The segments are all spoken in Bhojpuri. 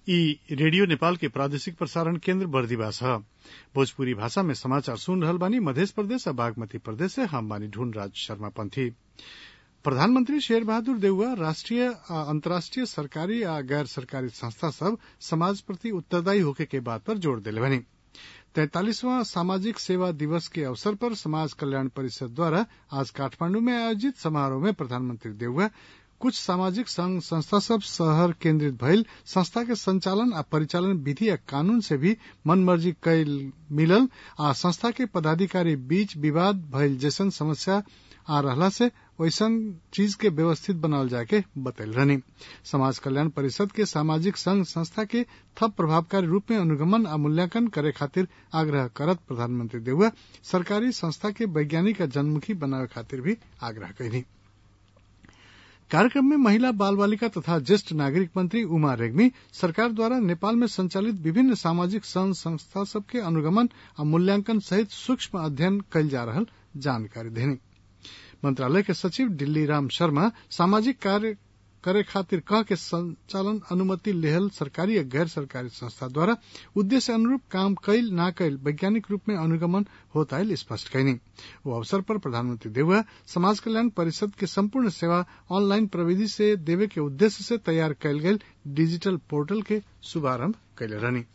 ई रेडियो नेपाल के प्रादेशिक प्रसारण केन्द्र बर्दिवास ह भोजपुरी भाषा में समाचार सुन रहल बानी मधेश प्रदेश आ बागमती प्रदेश से हम बानी ढूंढराज शर्मा पंथी प्रधानमंत्री शेर बहादुर देउवा राष्ट्रीय आ अंतर्राष्ट्रीय सरकारी आ गैर सरकारी संस्था सब समाज प्रति उत्तरदायी होखे के बात पर जोड़ देले बानी तैंतालीसवां सामाजिक सेवा दिवस के अवसर पर समाज कल्याण परिषद द्वारा आज काठमांडू में आयोजित समारोह में प्रधानमंत्री देउवा कुछ सामाजिक संघ संस्था सब शहर केन्द्रित भइल संस्था के संचालन आ परिचालन विधि आ कानून से भी मनमर्जी कैल मिलल आ संस्था के पदाधिकारी बीच विवाद भइल जैसन समस्या आ रहला से वैसन चीज के व्यवस्थित बनावल जाके बतैल रहनी समाज कल्याण परिषद के सामाजिक संघ संस्था के थप प्रभावकारी रूप में अनुगमन आ मूल्यांकन करे खातिर आग्रह करत प्रधानमंत्री देउवा सरकारी संस्था के वैज्ञानिक आ जनमुखी बनावे खातिर भी आग्रह कैनी कार्यक्रम में महिला बाल बालिका तथा ज्येष्ठ नागरिक मंत्री उमा रेग्मी सरकार द्वारा नेपाल में संचालित विभिन्न सामाजिक संघ संस्था सबके अनुगमन आ मूल्यांकन सहित सूक्ष्म अध्ययन कैल जा रहल जानकारी देनी मंत्रालय के सचिव दिल्ली राम शर्मा सामाजिक कार्य करे खातिर कह के संचालन अनुमति लेहल सरकारी या गैर सरकारी संस्था द्वारा उद्देश्य अनुरूप काम कैल ना कैल वैज्ञानिक रूप में अनुगमन होता है स्पष्ट कैनी वो अवसर पर प्रधानमंत्री देउवा समाज कल्याण परिषद के संपूर्ण सेवा ऑनलाइन प्रविधि से देवे के उद्देश्य से तैयार कैल गयल डिजिटल पोर्टल के शुभारंभ कैले रहनी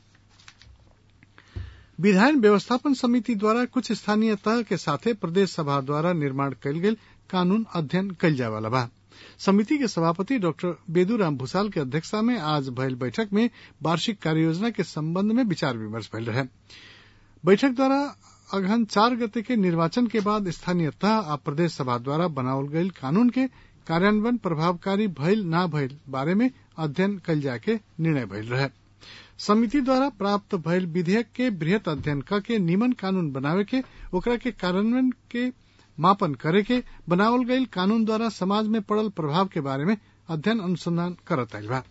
विधायन व्यवस्थापन समिति द्वारा कुछ स्थानीय तह के साथे प्रदेश सभा द्वारा निर्माण कैल गेल कानून अध्ययन कैल जाए वाला बा समिति के सभापति डॉक्टर बेदूराम भूसाल के अध्यक्षता में आज भयल बैठक में वार्षिक कार्ययोजना के संबंध में विचार विमर्श भयल रहे बैठक द्वारा अगहन चार गते के निर्वाचन के बाद स्थानीय तह आ प्रदेश सभा द्वारा बनावल गयल कानून के कार्यान्वयन प्रभावकारी भइल ना भइल बारे में अध्ययन कैल जाके निर्णय भइल रहे समिति द्वारा प्राप्त भइल विधेयक के बृहत अध्ययन क के निमन कानून बनावे के ओकरा के कार्यान्वयन के मापन करे के बनावल गईल कानून द्वारा समाज में पड़ल प्रभाव के बारे में अध्ययन अनुसंधान करत आइल बा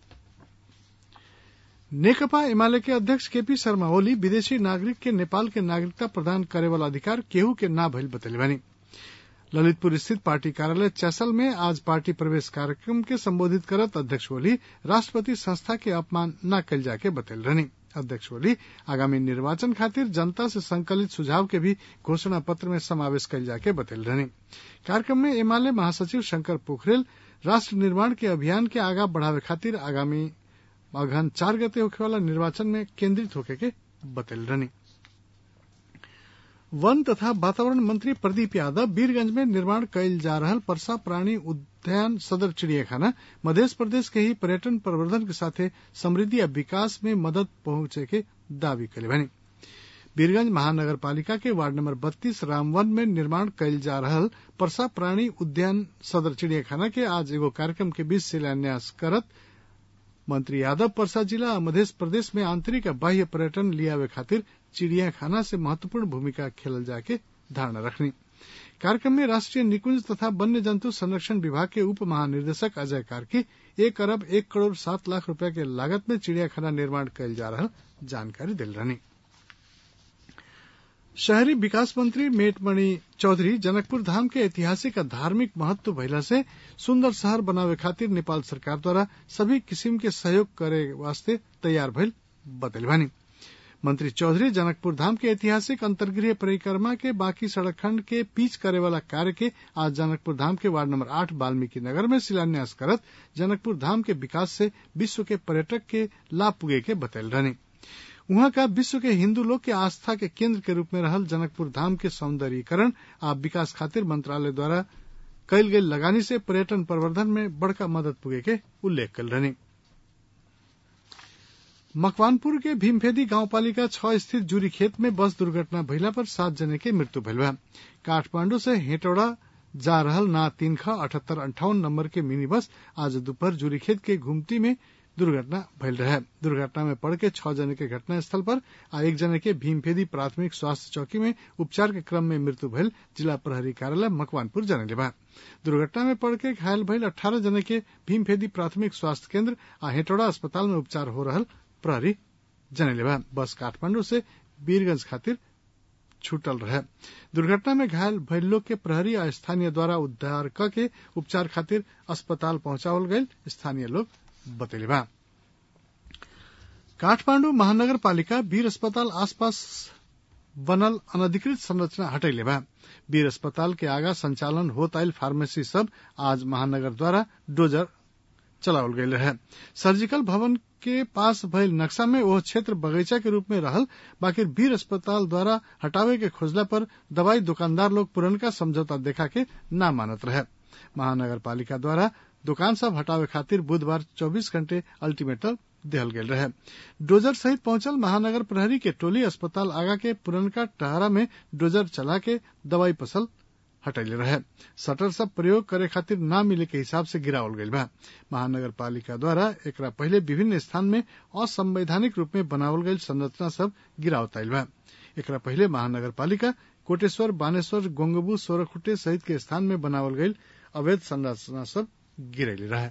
नेकपा एमाले के अध्यक्ष केपी शर्मा ओली विदेशी नागरिक के नेपाल के नागरिकता प्रदान करे वाला अधिकार केहू के ना भइल बतैले बानी ललितपुर स्थित पार्टी कार्यालय चैसल में आज पार्टी प्रवेश कार्यक्रम के संबोधित करत अध्यक्ष ओली राष्ट्रपति संस्था के अपमान न कल जाके बतैल रहनी अध्यक्ष ओली आगामी निर्वाचन खातिर जनता से संकलित सुझाव के भी घोषणा पत्र में समावेश कल जाके बतैल रहनी कार्यक्रम में एमाले महासचिव शंकर पोखरेल राष्ट्र निर्माण के अभियान के आगा बढ़ावे खातिर आगामी अगहन चार गते होखे वाला निर्वाचन में केंद्रित होके के बतैल रहनी वन तथा वातावरण मंत्री प्रदीप यादव वीरगंज में निर्माण कैल जा रहल परसा प्राणी उद्यान सदर चिड़ियाखाना मध्य प्रदेश के ही पर्यटन प्रवर्धन के साथे समृद्धि और विकास में मदद पहुंचे के दावी कैले बनी वीरगंज महानगर पालिका के वार्ड नंबर बत्तीस रामवन में निर्माण कैल जा रहल परसा प्राणी उद्यान सदर चिड़ियाखाना के आज एगो कार्यक्रम के बीच शिलान्यास करत मंत्री यादव परसा जिला और मध्य प्रदेश में आंतरिक और बाह्य पर्यटन लियावे खातिर चिड़ियाखाना से महत्वपूर्ण भूमिका खेलल जाके धारणा रखनी कार्यक्रम में राष्ट्रीय निकुंज तथा वन्य जंतु संरक्षण विभाग के उप महानिदेशक अजय कार्की एक अरब एक करोड़ सात लाख रुपया के लागत में चिड़ियाखाना निर्माण कैल जा रहा जानकारी दिल रहनी शहरी विकास मंत्री मेटमणि चौधरी जनकपुर धाम के ऐतिहासिक और धार्मिक महत्व भइला से सुंदर शहर बनावे खातिर नेपाल सरकार द्वारा सभी किसिम के सहयोग करे वास्ते तैयार भइल बतैल बानी मंत्री चौधरी जनकपुर धाम के ऐतिहासिक अंतर्गृह परिक्रमा के बाकी सड़क खंड के पीच करे वाला कार्य के आज जनकपुर धाम के वार्ड नंबर आठ वाल्मीकि नगर में शिलान्यास करत जनकपुर धाम के विकास से विश्व के पर्यटक के लाभ पुगे के बतैल रहनी वहां का विश्व के हिन्दू लोग के आस्था के केंद्र के रूप में रहल जनकपुर धाम के सौंदर्यीकरण आ विकास खातिर मंत्रालय द्वारा कैल गई लगानी से पर्यटन प्रवर्धन में बड़का मदद पुगे के उल्लेख कल रहनी मकवानपुर के भीमफेदी गांवपालिका छह स्थित जूरी खेत में बस दुर्घटना भइला पर सात जने के मृत्यु भइल बा काठमांडू से हेटौड़ा जा रहल ना तीन ख अठहत्तर अंठावन नंबर के मिनी बस आज दोपहर जूरी खेत के घुमती में दुर्घटना भइल रहे दुर्घटना में पड़ के छह जने के घटना स्थल पर आ एक जने के भीमफेदी प्राथमिक स्वास्थ्य चौकी में उपचार के क्रम में मृत्यु भइल जिला प्रहरी कार्यालय मकवानपुर जनले बा दुर्घटना में पड़ के घायल भइल अठारह जने के भीमफेदी प्राथमिक स्वास्थ्य केंद्र आ हेटौड़ा अस्पताल में उपचार हो रहल प्रहरी जनले बा बस काठमांडू से वीरगंज खातिर छूटल रहे दुर्घटना में घायल भइल लोग के प्रहरी आ स्थानीय द्वारा उद्धार क के उपचार खातिर अस्पताल पहुंचावल गयल स्थानीय लोग बतैले बा काठमाडौँ महानगरपालिका वीर अस्पताल आसपास बनल अनधिकृत संरचना हटैले बा वीर अस्पताल के आगा संचालन होत आयल फार्मेसी सब आज महानगर द्वारा डोजर चलावल गयल रहे सर्जिकल भवन के पास भइल नक्शा में वह क्षेत्र बगीचा के रूप में रहल बाकी वीर अस्पताल द्वारा हटावे के खोजला पर दवाई दुकानदार लोग पुरनका समझौता देखा के ना मानत रहे महानगर पालिका द्वारा दुकान सब हटावे खातिर बुधवार 24 घंटे अल्टीमेटम दिहल गेल रहे डोजर सहित पहुंचल महानगर प्रहरी के टोली अस्पताल आगा के पुरनका टहरा में डोजर चला के दवाई पसल हटैले रहे शटर सब प्रयोग करे खातिर ना मिले के हिसाब से गिरावल गईल बा महानगर पालिका द्वारा एकरा पहले विभिन्न स्थान में असंवैधानिक रूप में बनावल गईल संरचना सब गिरावत आयल बा एकरा पहले महानगर पालिका कोटेश्वर बानेश्वर गोंगबू सोरखुटे सहित के स्थान में बनावल गईल अवैध संरचना सब गिरैले रहे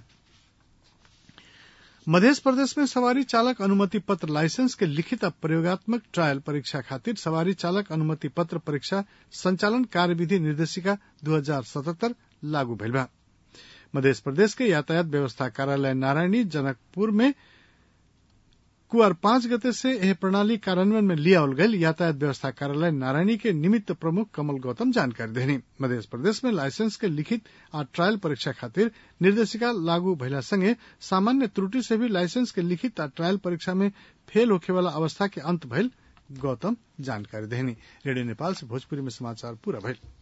मध्य प्रदेश में सवारी चालक अनुमति पत्र लाइसेंस के लिखित आ प्रयोगात्मक ट्रायल परीक्षा खातिर सवारी चालक अनुमति पत्र परीक्षा संचालन कार्यविधि निर्देशिका दू हजार सतहत्तर लागू भइल बा मध्य प्रदेश के यातायात व्यवस्था कार्यालय नारायणी जनकपुर में कुआर पांच गते से यह प्रणाली कार्यान्वयन में लियावल गयल यातायात व्यवस्था कार्यालय नारायणी के निमित्त प्रमुख कमल गौतम जानकारी देनी मध्य प्रदेश में लाइसेंस के लिखित आ ट्रायल परीक्षा खातिर निर्देशिका लागू भइला संगे सामान्य त्रुटि से भी लाइसेंस के लिखित आ ट्रायल परीक्षा में फेल होखे वाला अवस्था के अंत भइल गौतम जानकारी देनी रेडियो नेपाल से भोजपुरी में समाचार पूरा भइल